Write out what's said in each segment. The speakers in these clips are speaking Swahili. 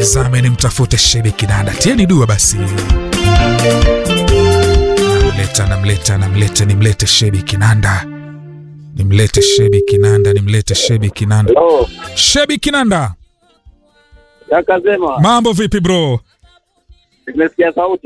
nizame nimtafute Shebi Kinanda. Tieni dua basi. Namleta, namleta, namleta, nimlete Shebi Kinanda, nimlete Shebi Kinanda, nimlete Shebi Kinanda. Oh, Shebi Kinanda, kaka Zema, mambo vipi bro? nimesikia sauti.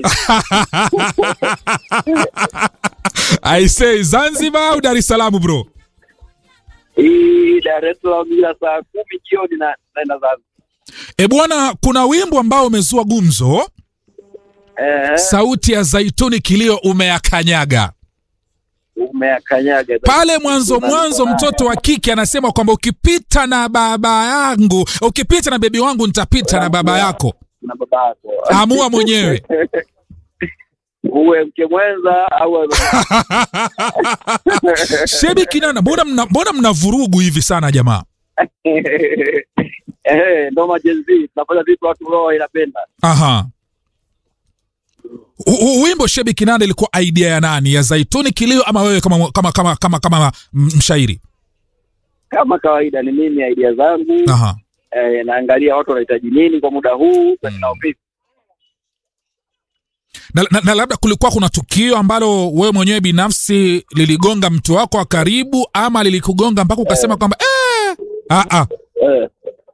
I say Zanzibar au Dar es Salaam bro? Hii Dar es Salaam ila saa kumi jioni na naenda Zanzibar. E bwana, kuna wimbo ambao umezua gumzo, Eh, sauti ya Zaituni kilio umeyakanyaga umeakanyaga pale mwanzo mwanzo. Mtoto wa kike anasema kwamba ukipita na baba yangu, ukipita na bebi wangu, nitapita na baba yako. na baba yako. Amua mwenyewe. Uwe mke mwenza au Shebi Kinanda, mbona mna, mbona mna vurugu hivi sana jamaa? eh, ndo majenzi tunafanya vitu watu roho inapenda. Aha. U- u- Wimbo Shebi Kinanda ilikuwa idea ya nani? Ya Zaituni Kilio ama wewe kama kama kama kama, kama m- mshairi? Kama kawaida ni mimi idea zangu Aha. eh, naangalia watu wanahitaji nini kwa muda huu Mm. na vipi. Na, na, na labda kulikuwa kuna tukio ambalo wewe mwenyewe binafsi liligonga mtu wako wa karibu ama lilikugonga mpaka ukasema kwamba eh, ah, ah. Eh.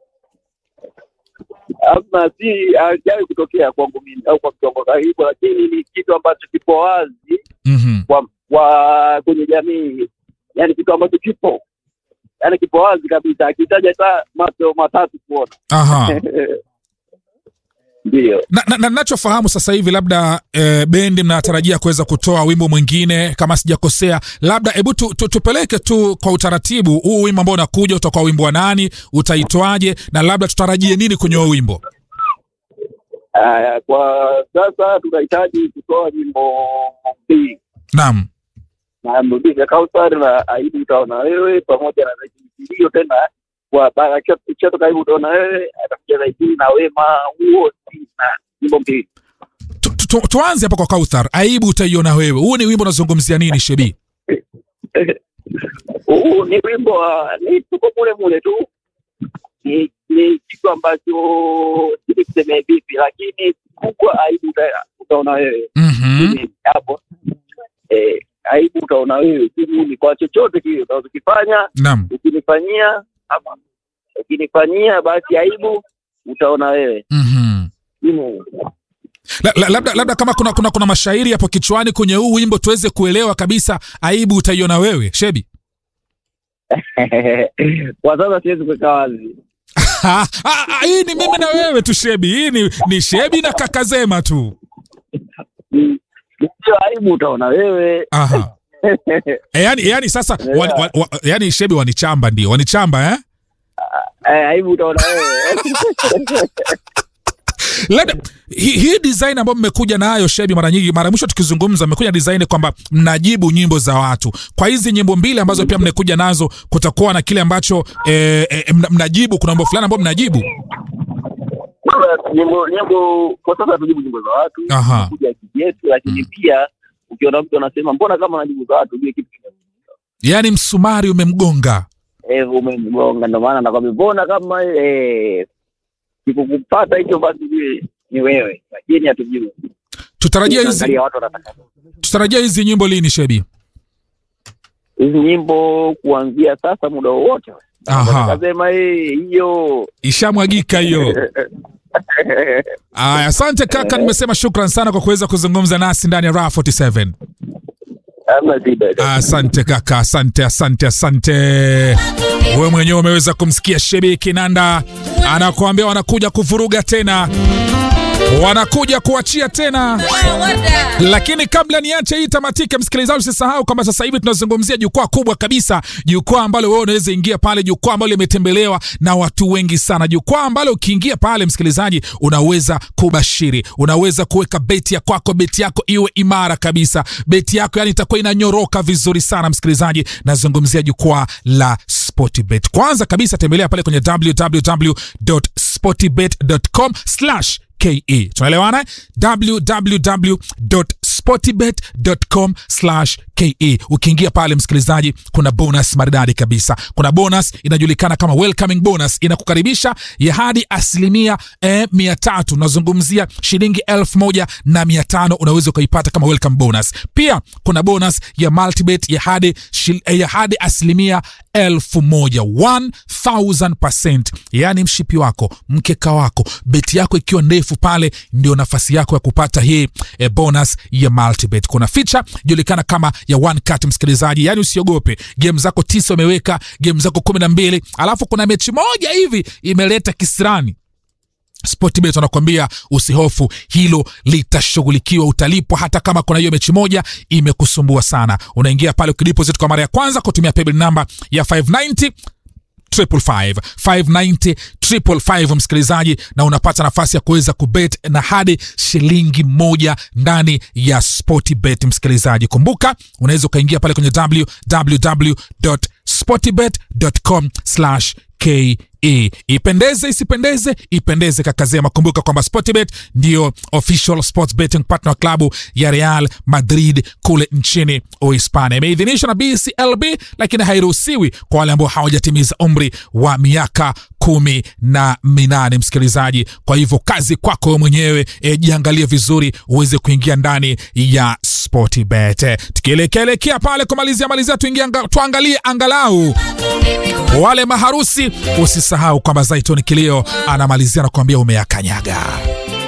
Ama si hajawahi kutokea kwangu mimi au kwa mtu wangu wa karibu, lakini ni kitu ambacho kipo wazi Mhm. kwa, kwa kwenye jamii, yani kitu ambacho kipo yani kipo wazi kabisa, akitaja hata macho matatu kuona Aha. ndio. na, na, na nachofahamu sasa hivi labda e, bendi mnatarajia kuweza kutoa wimbo mwingine kama sijakosea, labda hebu tu, tu, tupeleke tu kwa utaratibu huu wimbo ambao unakuja utakuwa wimbo wa nani, utaitwaje, na labda tutarajie nini kwenye huo wimbo? Aya, kwa sasa tunahitaji kutoa nyimbo mbili Naam. na mrudisha Kausar na Aibu utaona wewe pamoja na zaidi hiyo tena kwa bara ikishatoka Aibu utaona wewe atakuja zaidi na Wema huo na nyimbo mbili. Tu, tu, tu, tuanze hapa kwa Kauthar, aibu utaiona wewe. Huu ni wimbo unazungumzia nini Shebi? Huu ni wimbo wa ni tuko mule mule tu, ni ni kitu ambacho sijui tuseme vipi, lakini kubwa Aibu uta- utaona wewe Mhm. Mimi hapo eh, Aibu utaona wewe ni kwa chochote kile utakachokifanya Naam. ukinifanyia ama ukinifanyia basi aibu utaona wewe Mhm. Hivyo. La, la, labda, labda kama kuna, kuna, kuna mashairi hapo kichwani kwenye huu wimbo tuweze kuelewa kabisa aibu utaiona wewe Shebi. kwa sasa siwezi kuweka wazi Ah, ah, ah, hii ni mimi na wewe tu Shebi, hii ni, ni Shebi na Kakazema tu. Mm, sio aibu utaona wewe Aha. E, yani, yani sasa wani, wa, wa, yani Shebi wanichamba ndio wanichamba eh? Eh, aibu utaona wewe Labda hii hi design ambayo mmekuja nayo Shebi, mara nyingi, mara mwisho tukizungumza, mmekuja design kwamba mnajibu nyimbo za watu. Kwa hizi nyimbo mbili ambazo pia mmekuja nazo, kutakuwa na kile ambacho eh, eh, mna- mnajibu. Kuna mambo fulani ambayo mnajibu. nyimbo nyimbo kwa sasa tujibu nyimbo za watu Aha. kuja yetu lakini pia ukiona mtu anasema mbona kama najibu za watu ujue kitu kime- Yani msumari umemgonga. eh umemgonga ndio maana nakwambia mbona kama eh kikukupata hicho basi ujue ni wewe lakini hatujibu Tutarajia hizi Tunaangalia watu wanataka tutarajia hizi nyimbo lini Shebi? hizi nyimbo kuanzia sasa muda wowote Aha. akasema hiyo Ishamwagika hiyo. Aya, asante kaka, nimesema shukran sana kwa kuweza kuzungumza nasi ndani ya Raha 47. ama shida Asante kaka, asante, asante, asante. Wewe mwenyewe umeweza kumsikia Shebi Kinanda anakuambia wanakuja kuvuruga tena, wanakuja kuachia tena. Lakini kabla niache hii tamatike, msikilizaji, usisahau kwamba sasa hivi tunazungumzia jukwaa kubwa kabisa, jukwaa ambalo wewe unaweza ingia pale, jukwaa ambalo limetembelewa na watu wengi sana, jukwaa ambalo ukiingia pale, msikilizaji, unaweza kubashiri, unaweza kuweka beti ya kwako, beti yako iwe imara kabisa, beti yako yani itakuwa inanyoroka vizuri sana. Msikilizaji, nazungumzia jukwaa la Sportbet. Kwanza kabisa tembelea pale kwenye www.sportbet.com slash ke tunaelewana www.sportybet.com ke ukiingia pale msikilizaji kuna bonus maridadi kabisa kuna bonus inajulikana kama welcoming bonus inakukaribisha ya hadi asilimia eh, mia tatu unazungumzia shilingi elfu moja na mia tano unaweza ukaipata kama welcome bonus pia kuna bonus ya multibet ya hadi, shil- eh, ya hadi asilimia elfu moja 1000% yaani mshipi wako mkeka wako beti yako ikiwa ndefu pale ndio nafasi yako ya kupata hii e, bonus ya multibet kuna ficha julikana kama ya one cut msikilizaji yaani usiogope game zako tisa umeweka game zako kumi na mbili alafu kuna mechi moja hivi imeleta kisirani Sportbet wanakuambia usihofu, hilo litashughulikiwa, utalipwa hata kama kuna hiyo mechi moja imekusumbua sana. Unaingia pale ukideposit kwa mara ya kwanza kutumia paybill namba ya 590 triple five, 590 triple five msikilizaji, na unapata nafasi ya kuweza kubet na hadi shilingi moja ndani ya Sportbet msikilizaji. Kumbuka unaweza ukaingia pale kwenye www.sportbet.com ke ipendeze isipendeze ipendeze kakazema kumbuka kwamba sportbet ndio official sports betting partner wa klabu ya real madrid kule nchini uhispania imeidhinishwa na bclb lakini hairuhusiwi kwa wale ambao hawajatimiza umri wa miaka kumi na minane msikilizaji kwa hivyo kazi kwako wewe mwenyewe e, jiangalie vizuri uweze kuingia ndani ya sportbet E, tukielekeelekea pale kumalizia malizia tuingie anga, tuangalie angalau wale maharusi usisahau kwamba zaitoni kilio anamalizia na kuambia umeyakanyaga